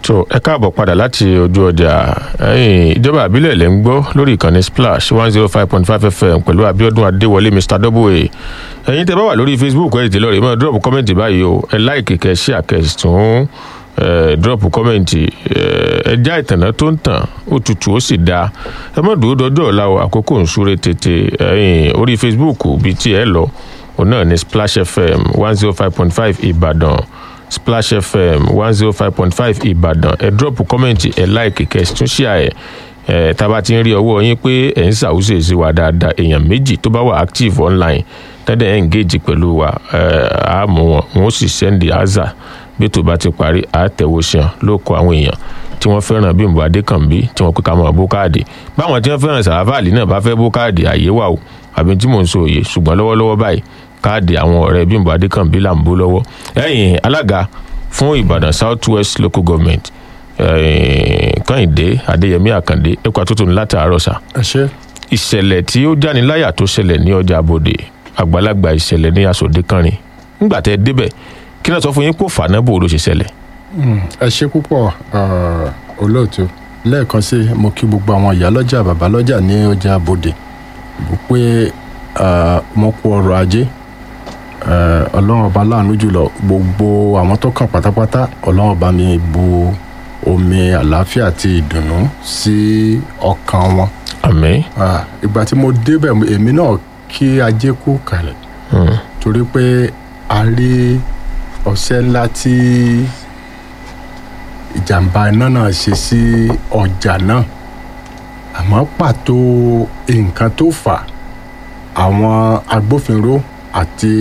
tó ẹ káàbọ̀ padà láti ojú ọjà ẹ̀yìn ìjọba àbílẹ̀ lẹ́ ń gbọ́ lórí ìkànnì splash one zero five point five fm pẹ̀lú abiodun adéwọlé mr double a ẹ̀yin tẹ́ bá wà lórí facebook ẹ̀ tẹ́lọ̀ rẹ̀ mọ́ drop kọ́mẹ̀ntì báyìí o ẹ láìkì kẹ́ ṣí àkẹ́sì tún drop kọ́mẹ̀ntì ẹ já ìtànà tó ń tàn ó tutù ó sì dáa ẹ mọ̀ dúró dọjọ́ ọ̀la o àkókò ń súré tètè ẹ̀yìn orí facebook bíi tí ẹ lọ òun náà ní splash fm one zero five point five ìbàdàn splash fm one zero five point five ìbàdàn ẹ drop kọ́mẹ̀ntì ẹ láìkì kẹ́ tún ṣí àyẹ̀ ẹ tá a bá ti ń rí ọwọ́ yín pé ẹ̀ ń ṣàwùsè sí wa dáadáa èèyàn méjì tó bá wà active online tẹ́lẹ̀ ẹ̀ engage pẹ̀lú wa ẹ̀ á mú wọn wọn ó sì send aza bí tó bá ti parí á tẹ̀wọ́ ṣan ló kọ àwọn èèyàn tí wọ́n fẹ́ràn bímbọ adékànbí tí wọ́n pè ká mọ̀ bó káàdì báwọn tí wọ́n fẹ́ràn sàráfàlì náà bá fẹ́ bó káàdì àyè wà o àbí tí mò ń sọ òye ṣùgbọ́n lọ́wọ́lọ́wọ́ báyìí káàdì àwọn ọ̀rẹ́ bímbọ adékànbí là ń bó lọ́wọ́ ẹ̀yìn alága fún ìbàdàn south west local government kànìdé adéyẹmí àkàndé ẹkọ àtúntò ní látàárọ̀ sá. ẹ ṣe. ìṣẹ̀lẹ̀ tí ó jáni láyà tó ṣẹlẹ̀ ní ọjà àbòdè àgbàlagbà ìṣẹ̀lẹ̀ ní asòdè kánrin nígbà tẹ́ ẹ débẹ̀ kí náà sọ fún yín kó fàánà bò ló ṣe ṣẹlẹ̀. ẹ ṣe púpọ̀ olóòtú lẹ́ẹ̀kan sí mo kí gbogbo àwọn ìyálọ́jà bàbálọ́jà ní ọjà àbòdè pé mo kú ọrọ̀ ajé ọlọ́run ọba láàánú jùlọ gbogbo àwọn tó kàn pátápátá ọlọ́run ọba mi bu omi àlàáfíà àti ìdùnnú sí ọkàn wọn. àmín. ìgbà tí mo débẹ̀ èmi náà kí ajé kú kalẹ̀ torí pé a rí ọ̀sẹ̀ ńlá tí ìjàmbá iná náà ṣe sí ọjà náà àmọ́ pàtó nǹkan tó fà àwọn agbófinró àti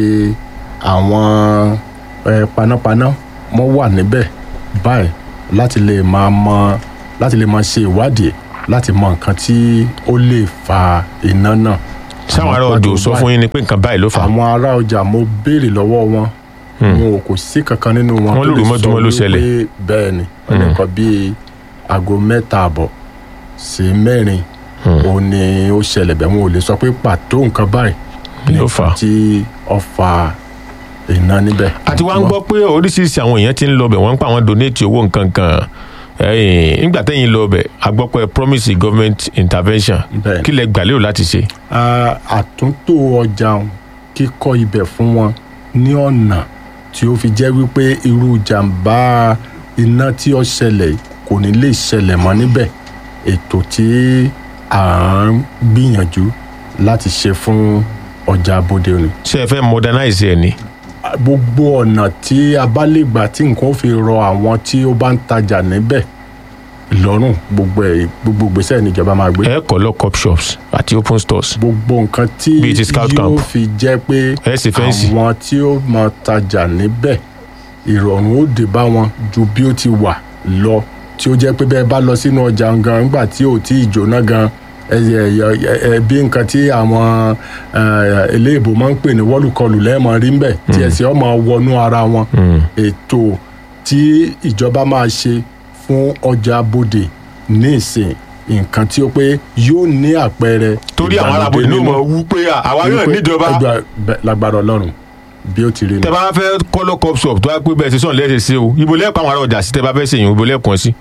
àwọn panápaná wọ́n wà níbẹ̀ báyìí láti lè máa mọ láti lè máa ṣe ìwádìí láti mọ nǹkan tí ó lè fa iná náà. sáwọn ará ọjà ò sọ fún yín ni pé nǹkan báyìí ló fà. àwọn ará ọjà mo béèrè lọ́wọ́ wọn wọn ò kò sí kankan nínú wọn Wọ́n lóru mọ́júmọ́ ló ṣẹlẹ̀. wípé bẹ́ẹ̀ ni nǹkan bíi aago mẹ́ta àbọ̀ sí mẹ́rin òun ni ó ṣẹlẹ̀ bẹ́ẹ̀ wọn ò lè sọ pé pàtó nǹkan báyìí ló fà á. tí ó fa iná níbẹ̀. àti wá ń gbọ́ pé oríṣiríṣi àwọn èèyàn ti ń lọ bẹ̀ wọ́n ń pa àwọn donate owó nǹkan kan ẹ̀yìn nígbà tẹ́yìn lọ bẹ̀ a gbọ́ pé promise government intervention Bẹ́ẹ̀ni. kí lẹ gbà lérò láti ṣe. Ah, àtúntò ọjà kíkọ́ ibẹ̀ fún wọn ní ọ̀nà tí ó fi jẹ́ wípé irú jàǹbá iná tí ó ṣẹlẹ̀ kò ní lè ṣẹlẹ̀ mọ́ níbẹ̀ ètò tí à ń gbìyànjú láti ṣe fún ọjà abode òní. ṣé ẹ fẹ́ modernize ẹ̀ ni. gbogbo ọ̀nà tí a bá lè gbà tí nǹkan ó fi rọ àwọn tí ó bá ń tajà níbẹ̀ lọ́rùn gbogbo ẹ̀ gbogbo ìgbésẹ̀ níjọba máa gbé ẹ kọ́ lọ cop shops àti open stores. gbogbo nǹkan tí Bíi ti scout yóò camp. fi jẹ́ pé Ẹ sì fẹ́ǹsì. àwọn tí ó máa tajà níbẹ̀ ìrọ̀rùn ó dé bá wọn ju bí ó ti wà lọ tí ó jẹ́ pé bẹ́ẹ̀ bá lọ sínú ọjà gan nígbà tí ò tí ì jóná gan ẹ ẹ ẹ ẹ bí nǹkan tí àwọn ẹ, eléèbó máa ń pè ní wọ́lùkọlù lẹ́ẹ̀mọ́ rí ńbẹ̀ tí ẹ̀sìn ọmọ wọnú ara wọn ètò tí ìjọba máa ṣe fún ọjà bodè ní ìsìn nǹkan tí ó pé yóò ní àpẹẹrẹ torí àwọn arábòdì ní mọ̀ wú pé àwa yóò níjọba Ẹgbà- bẹ- lágbára ọlọ́run bí ó ti rí tẹ nù. bá fẹ́ kọ́ lọ cop shop tó wá pé bẹ́ẹ̀ ṣe sọ̀n lẹ́sẹ̀ sí o ibo lẹ́ẹ̀kọ́ àwọn ará ọjà sí tẹ bá fẹ́ ṣèyìn ibo lẹ́ẹ̀kan sí.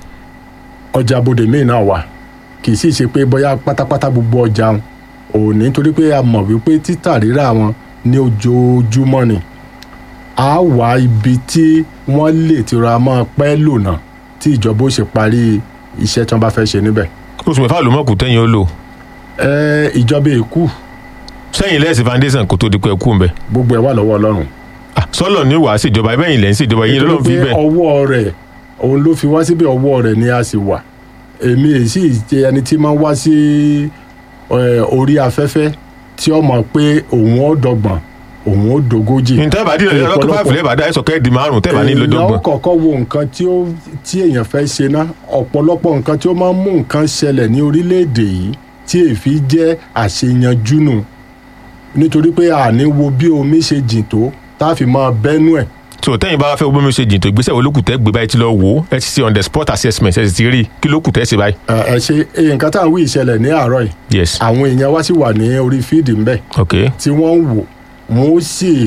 ọjà bodè míì náà wà kì í sì ṣe pé bóyá pátápátá gbogbo ọjà wọn ò ní torí pé a mọ̀ wípé títà rírà wọn ní ojoojúmọ́ ni a wá ibi tí wọ́n lè ti ra máa pẹ́ lò náà tí ìjọba ó ṣe parí iṣẹ́ tí wọ́n bá fẹ́ ṣe níbẹ̀. oṣù mẹ́fà ló mọ̀ kù tẹ́yìn ó lò ẹ ìjọba èkú sẹ́yìn lẹ́sìn foundation kò tó di pé ẹ kú ń bẹ̀. gbogbo ẹ̀ wà lọ́wọ́ ọlọ́run. Ah, sọ́lọ̀ ní wàá ṣèjọba ẹbẹ́ yìí lẹ́ ń ṣèjọba yìí lọ́lọ́run fi Nítorí pé bẹ́ẹ̀. ọwọ́ rẹ̀ òun ló fi wá síbi ọwọ́ rẹ̀ ni a sì wà èmi èyí sì jẹ́ ẹni tí máa ń wá sí ẹ, orí afẹ́fẹ́ tí ó mọ̀ pé òun ó dọ́gbọ̀n òun ó dogójì. ní tẹ́ẹ̀bà dín lọ́dún ọlọ́kọ̀ fáìfù lẹ́ẹ̀bà dá ẹ̀sọ̀ kẹ́ẹ̀dì márùn tẹ́ẹ̀bà ní èèyàn ó lọ́dọ́gbọ̀n. kọ́kọ́ wo nǹkan tí ó tí èèyàn fẹ́ ṣe ná ọ̀pọ̀lọpọ̀ nǹkan tí ó máa ń mú nǹkan ṣẹlẹ̀ ní orílẹ̀-èdè yìí tí èéfi jẹ́ àṣeyanjú nù nítorí pé àní wo bí omi ṣe jìn tó tá a fi máa bẹ́nu ẹ̀ so tẹ́yìn bá fẹ́ gbọ́n mi ṣe jìntò ìgbésẹ̀ wo ló kù tẹ́ gbé báyìí ti lọ wò ó ẹ ti ṣe on the spot assessment ẹ sì ti rí i kí ló kù tẹ́ ṣe báyìí. ẹ ẹ ṣe eh, nǹkan tá à ń wí ìṣẹ̀lẹ̀ ní àárọ̀ yìí yes àwọn èèyàn wá sí wà ní orí fíìdì ńbẹ̀ ok tí wọ́n ń wò wọ́n ó sì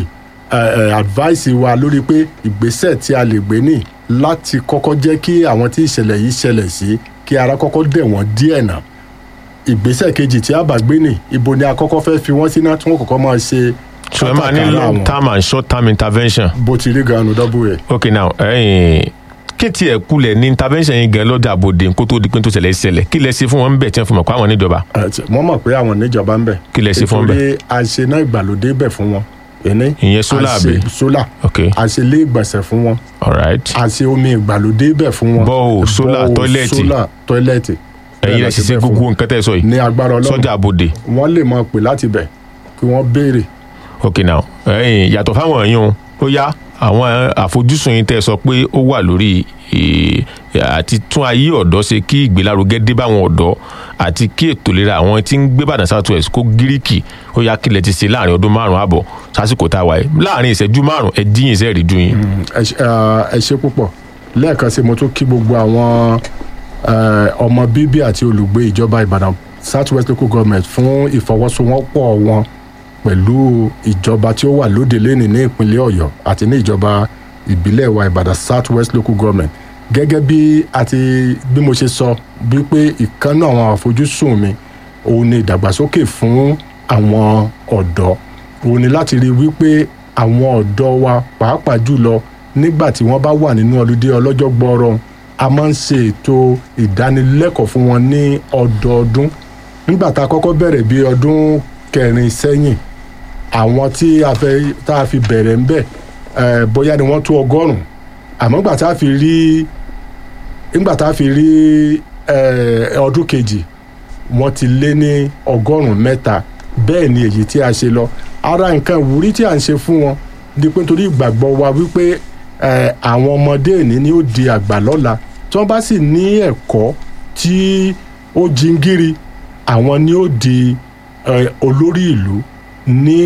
eh, eh, advice wa lórí pé ìgbésẹ̀ tí a lè gbé ní láti kọ́kọ́ jẹ́ kí àwọn tí ìṣẹ̀lẹ̀ yìí ṣẹlẹ̀ sí kí ara kọ́kọ́ dẹ̀ wọ́n díẹ̀ náà ìgbésẹ̀ kejì tí a bá gbé ní ibo ni a kọ́kọ́ fẹ́ fi wọ́n sí náà tí wọ́n kọ́kọ́ máa ṣe so ẹ máa ní kátàkárà long wọn. term and short term intervention bó ti rí gan-an double a. ok now ẹ̀yin kí tiẹ̀ kulẹ̀ ní intervention yín gan lọ́jà àbòdè kó tó di pé tó ṣẹlẹ̀ ṣẹlẹ̀ kí lẹ ṣe fún wọn ń bẹ̀ tí wọ́n fi mọ̀ pé àwọn níjọba wọ́n mọ̀ pé àwọn níjọba ń bẹ̀. Kí lẹ ṣe fún wọn bẹ̀? nítorí àṣená ìgbàlódé bẹ̀ fún wọn. ẹni ìyẹn solar àbí solar ok àṣelé ìgbọ̀nsẹ̀ fún wọn alright àṣe omi ìgbàlódé bẹ̀ fún wọn. Borehole, solar, Borehole, toilet. solar tọ́ílẹ̀tì. ẹ̀yin rẹ̀ sì ṣe gbogbo nǹkan tẹ́ ẹ sọ yìí ní agbára ọlọ́run sọ́jà àbòdè wọ́n lè máa pè láti bẹ̀ kí wọ́n béèrè. ok now ẹ̀yin yàtọ̀ fáwọn èèyàn ó yá àwọn àfojúsùn yín tẹ́ ẹ sọ pé ó wà lórí eh, àti tún ayé ọ̀dọ́ ṣe kí ìgbélárugẹ dé báwọn ọ̀dọ́ àti kí ètò ìlera àwọn tí ń gbé Ìbàdàn South West kó gíríkì ó yá kílẹ̀ ti ṣe láàrin ọdún márùn-ún àbọ̀ sásìkò tá a wà yìí láàrin ìṣẹ́jú márùn-ún ẹ dín ìṣẹ́ rí ju yín. ẹ ṣe- ẹ ṣe púpọ̀ lẹ́ẹ̀kan sí mo tún kí gbogbo àwọn eh, ọmọ bíbí àti olùgbé ìjọba Ìbàdàn South West Local Government fún ìfọwọ́sowọ́pọ̀ wọn pẹ̀lú ìjọba tí ó wà lóde lẹ́nìí ní ìpínlẹ̀ Ọ̀yọ́ àti ní ìjọba ìbílẹ̀ wa Ìbàdàn South West Local Government gẹ́gẹ́ bí àti bí mo ṣe sọ wípé ìkànnì àwọn àfojúsùn mi òun ni ìdàgbàsókè fún àwọn ọ̀dọ́ òun ni láti rí wípé àwọn ọ̀dọ́ wa pàápàá jùlọ nígbà tí wọ́n bá wà nínú ọlùdé ọlọ́jọ́ gbọ́ọ̀rọ̀ a máa ń ṣe ètò ìdánilẹ́kọ̀ọ́ fún wọn ní ọdọọdún nígbà tá a kọ́kọ́ bẹ̀rẹ̀ bí ọdún kẹrin sẹ́yìn àwọn tí a fẹ́ tá a fi bẹ̀rẹ̀ ń bẹ̀ eh, bóyá ni wọ́n tó ọgọ́rùn-ún àmọ́ nígbà tá a fi rí nígbà tá a fi rí eh, ọdún kejì wọ́n ti lé ní ọgọ́rùn-ún mẹ́ta bẹ́ẹ̀ ni èyí tí a ṣe lọ ara nǹkan ìwúrí tí a ń ṣe fún wọn ni pé nítorí ìgbàgbọ́ wa wípé eh, àwọn ọmọdé ìní ni ó di àgbà lọ́la tí wọ́n bá sì ní ẹ̀kọ́ tí ó jingiri àwọn ni ó di eh, olórí ìlú ní